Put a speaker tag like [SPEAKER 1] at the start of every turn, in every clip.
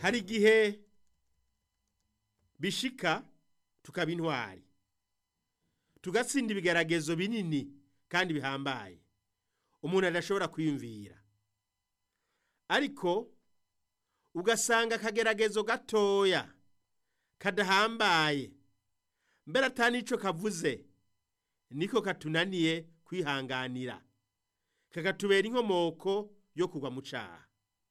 [SPEAKER 1] hari igihe bishika tukaba intwari tugatsinda ibigeragezo binini kandi bihambaye umuntu adashobora kwiyumvira ariko ugasanga akageragezo gatoya kadahambaye mbere atani ico kavuze niko katunaniye kwihanganira kakatubera inkomoko yo kugwa mu caha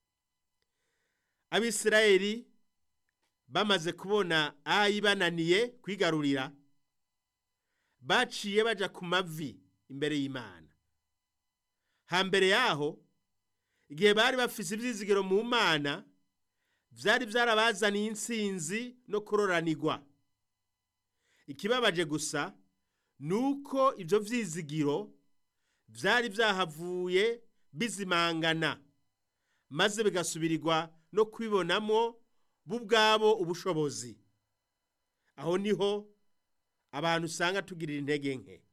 [SPEAKER 1] abisirayeli bamaze kubona ayi bananiye kwigarurira baciye baja ku mavi imbere y'imana hambere yaho igihe bari bafise ivyizigiro mu mana vyari vyarabazaniye intsinzi no kuroranirwa ikibabaje gusa nuko ivyo vyizigiro vyari vyahavuye bizimangana maze bigasubirirwa no kwibonamwo bo ubwabo ubushobozi aho niho abantu usanga tugirira intege nke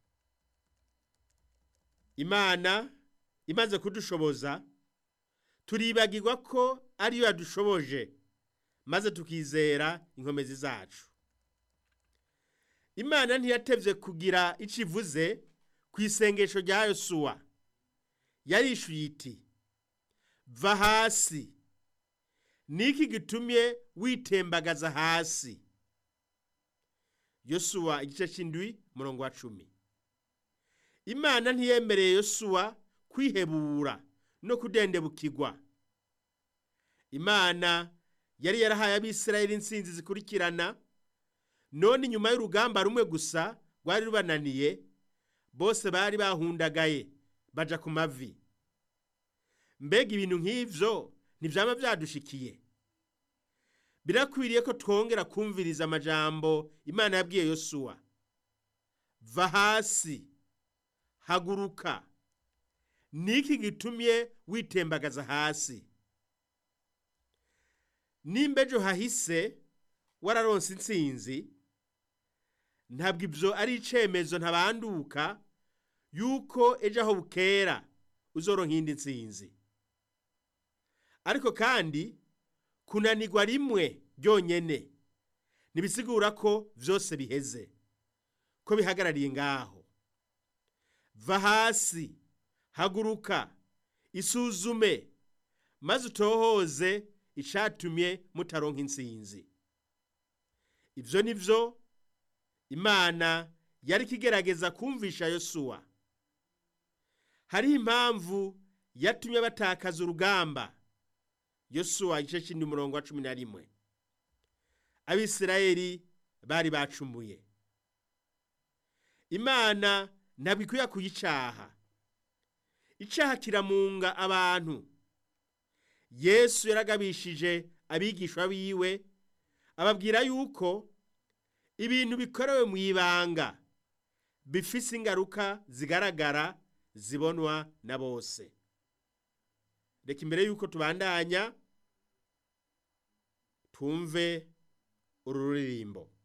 [SPEAKER 1] imana imaze kudushoboza turibagirwa ko ariyo yadushoboje maze tukizera inkomezi zacu imana ntiyatevye kugira ico ivuze ku isengesho rya yosuwa yarishuye iti va hasi niki gitumye witembagaza hasi yosuwa igice c'indwi murongo wa cumi imana ntiyemereye yosuwa kwihebura no kudendebukirwa imana yari yarahaye abisirayeli intsinzi zikurikirana none inyuma y'urugamba rumwe gusa rwari rubananiye bose bari bahundagaye baja ku mavi mbega ibintu nk'ivyo ntivyama vyadushikiye birakwiriye ko twongera kumviriza amajambo imana yabwiye yosuwa va hasi haguruka niki gitumye witembagaza hasi nimba ejo hahise wararonse intsinzi ntabwo ibyo ari icyemezo ntabanduka yuko ejo aho bukera uzoronka indi ntsinzi ariko kandi kunanirwa rimwe ryonyine ntibisigura ko byose biheze ko bihagarariye ngaho va hasi haguruka isuzume maze utohoze icatumye mutaronka intsinzi ibyo ni byo imana yari ikigerageza kumvisha yosuwa hariho impamvu yatumye batakaza urugamba yosuwa igice cy'indi murongo wa cumi na rimwe abisirayeli bari bacumuye imana ntabwo ikwiye kuyicaha icaha kiramunga abantu yesu yaragabishije abigishwa biwe ababwira yuko ibintu bikorewe mu ibanga bifise ingaruka zigaragara zibonwa na bose reka imbere yuko tubandanya twumve uru ruririmbo